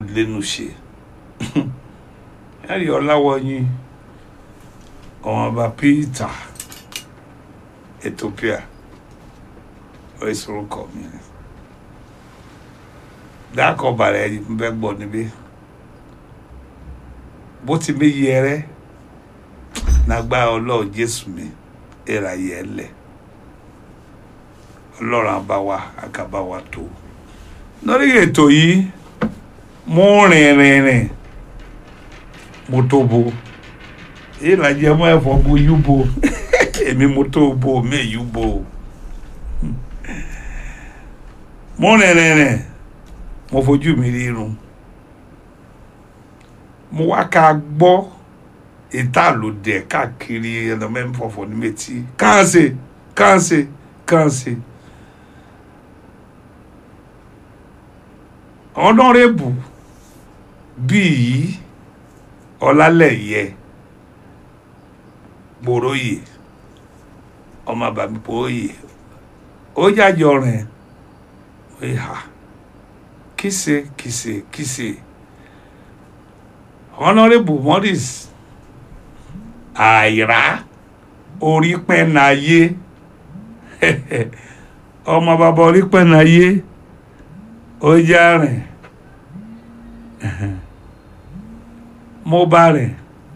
lẹ́nu ṣe ẹ̀rí ọláwọ̀yìn ọmọọba peter ethiopia oríṣiríkọ mi dákọ̀ bàrẹ̀ ẹ̀yìn ń bẹ́ gbọ́ níbí bó ti mi yẹrẹ nàgbà ọlọ́ọ̀ jésù mi ẹ̀rà yẹ lẹ̀ ọlọ́run àbáwá àkàbáwá tó lórí ètò yìí mo rìn rìn rìn mo tó bo èyí là jẹ mọ́ ẹ̀fọ́ bo yú bo èmi mo tó bo mi yú bo mo rìn rìn rìn mo fojú mi rí irun mo wá ká gbọ́ ìta ló dẹ̀ káàkiri ẹ̀nà mẹ́rin fọ̀fọ̀ ní méjì káàsì káàsì káàsì. ọ̀nàrẹ́bù bíi ọlálẹ́yẹ gbòòròyè ọmọ bàbí gbòòròyè ó jájọ rìn ó yà kìsè kìsè kìsè ọ̀nàrẹ́bù morris àìrá orí pẹ́ náyé ọmọ bàbá orí pẹ́ náyé ó já rìn mo bá rìn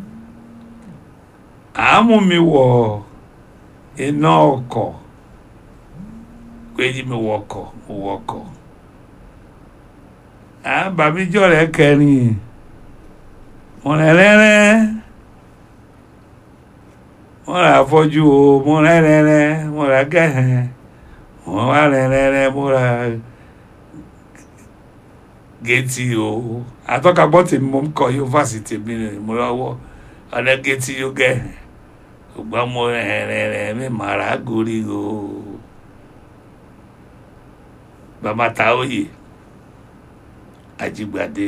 àámú mi wọ iná ọkọ̀ péjì mi wọkọ̀ mo wọkọ̀ àbámíjọ́ rẹ̀ kẹrin mo rẹ̀ rẹ́rẹ́ mo rà afọ́jú o mo rẹ̀ rẹ́rẹ́ mo rà gẹ̀hẹ̀ mo wá rẹ̀ rẹ́rẹ́ mo rà géètì o àtọ́kagbọ́ tèmi mo ń kọ yunifásitì mi rẹ̀ mo lọ́wọ́ ọ̀dẹ́ géètì yóò gẹ̀ ṣùgbọ́n mo rẹ̀ mi màrà gorí o bàbá Táóyè Ajígbadé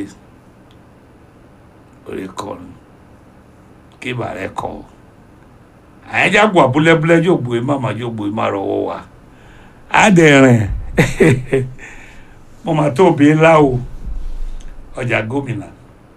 orí kọrin kí bàrẹ̀ kọ́ àyájágbó abúlẹ́búlẹ́ yóò gbòye má yóò gbòye má rọwọ́ wa á dẹ̀ rìn mo mà tó bí ńlá o ọjà gómìnà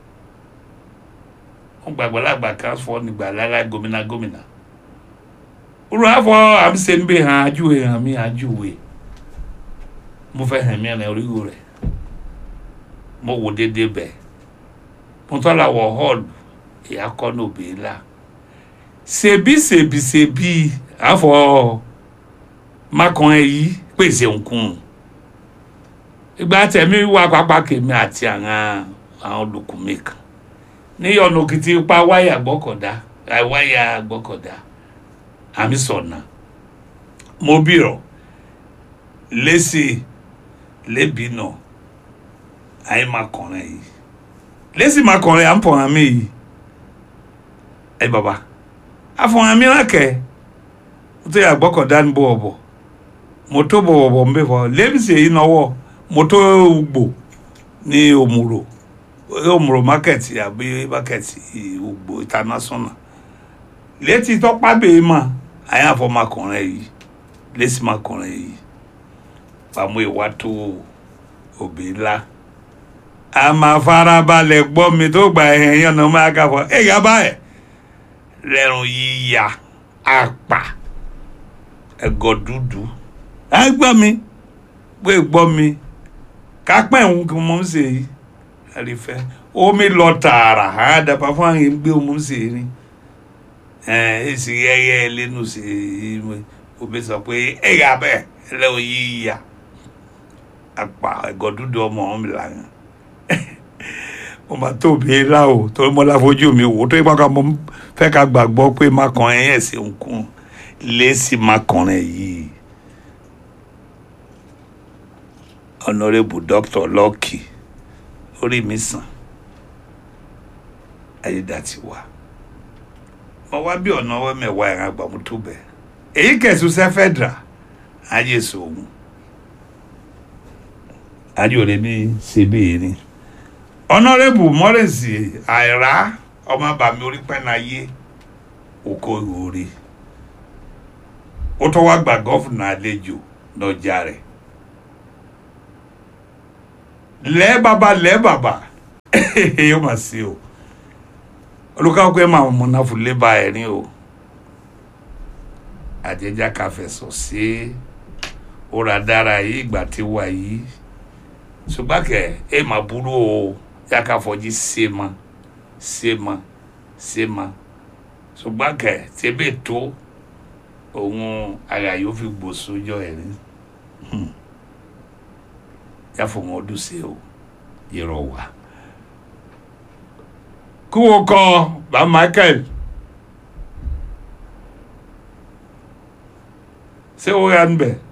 wọn gbàgbọ́ lágbà kan fọ nígbà lára gómìnà gómìnà olú àfọ àmísẹ́ níbẹ̀ hàn ájúwe hàn mí ájúwe mo fẹ́ hàn mí ẹ̀rìn oríwo rẹ̀ mo wò déédéé bẹ̀ mo tọ́lá wọ hall ìyá kọ́ ní òbí ńlá ṣèbí ṣèbí ṣèbí àfọ mákan ẹ̀ yìí pèsè nkùn ìgbà tẹ̀mí wá pápá kèmí àti àwọn àwọn olùkùnmí kan ní ọ̀nà òkìtì pa wáyà gbọ́kọ̀dá wáyà gbọ́kọ̀dá àmì sọ̀nà mo bìrọ̀ lẹ́sì lẹ́bí náà àyè máa kọ̀rin yìí lẹ́sì máa kọ̀rin à ń pọ̀ àmì yìí ẹ bàbá àfọ̀hàn mi rákẹ́ mo tó yà gbọ́kọ̀dá ní bọ̀wọ̀bọ̀ mo tó bọ̀wọ̀bọ̀ ń bẹ̀ fọ́ lẹ́bìsì èyí náwó moto ugbo ní òmùrò òmùrò market àbí market ugbo international létí tọ́pá bèé mà àyàn àfọmọkùnrin yìí lẹ́sìn makùnrin yìí pàmò ìwà tó òbí ńlá a máa farabalẹ̀ gbọ́ mi tó gba ẹ̀hìn yẹn náà máa kà fọ́ ẹ̀yà báyẹ̀ lẹ́rùn yíya àpà ẹ̀gọ́ dúdú ẹ gbọ́ mi pé gbọ́ mi kápẹ́ ń kí mo ń ṣe yìí àrífẹ́ omi lọ tààrà á dàbà fún àwọn ìgbé mo ń ṣe ní èsì yẹyẹ lẹ́nu ṣe omi sọ pé ẹ̀yà bẹ́ẹ̀ ẹlẹ́wọ̀n yìí yà àpà ẹ̀gọ́ dúdú ọmọ ọ̀hún mi lànà mo máa tóbi ńlá o torí mo láfojú mi wò tó yípa ká mo fẹ́ ká gbàgbọ́ pé má kàn ẹ́ yẹ̀ sí nkún lẹ́sì má kàn ẹ́ yìí. honourable doctor Lucky orí mi sàn ayédàtiwa mo wá bí ọ̀nà ọwọ́ mẹ́wàá ẹ̀ràn àgbàmú tó bẹ̀ èyí kẹ̀sùn sẹ́fẹ̀dà ayé sòwò ayé òde mi ṣe bíi ni honourable mọ́rẹ̀sì àìrá ọmọ bàmí orí pẹ́nayé oko ìhòòrè ó tó wá gba gọ́fúnà àlejò lọ́jà rẹ̀ lẹ́ẹ̀ bàbá lẹ́ẹ̀ bàbá yóò mà sí o olùkọ́ máa mọ̀ náà fún lébà ẹ̀ ní o àjẹjà káfẹ̀sọ̀ sí ọ̀rọ̀ dára yìí ìgbà tí wà yìí ṣùgbọ́n kẹ̀ ẹ mà burú o yà ká fọjí ṣe ma ṣe ma ṣe ma ṣùgbọ́n kẹ̀ tẹ́bẹ̀ tó òun ara yóò fi gbòòsó jọ ẹ̀ ní yà fọ wọn ọdún sí o yẹrọ wà kí wọ́n kọ́ bá Michael. ṣé ó yà ń bẹ̀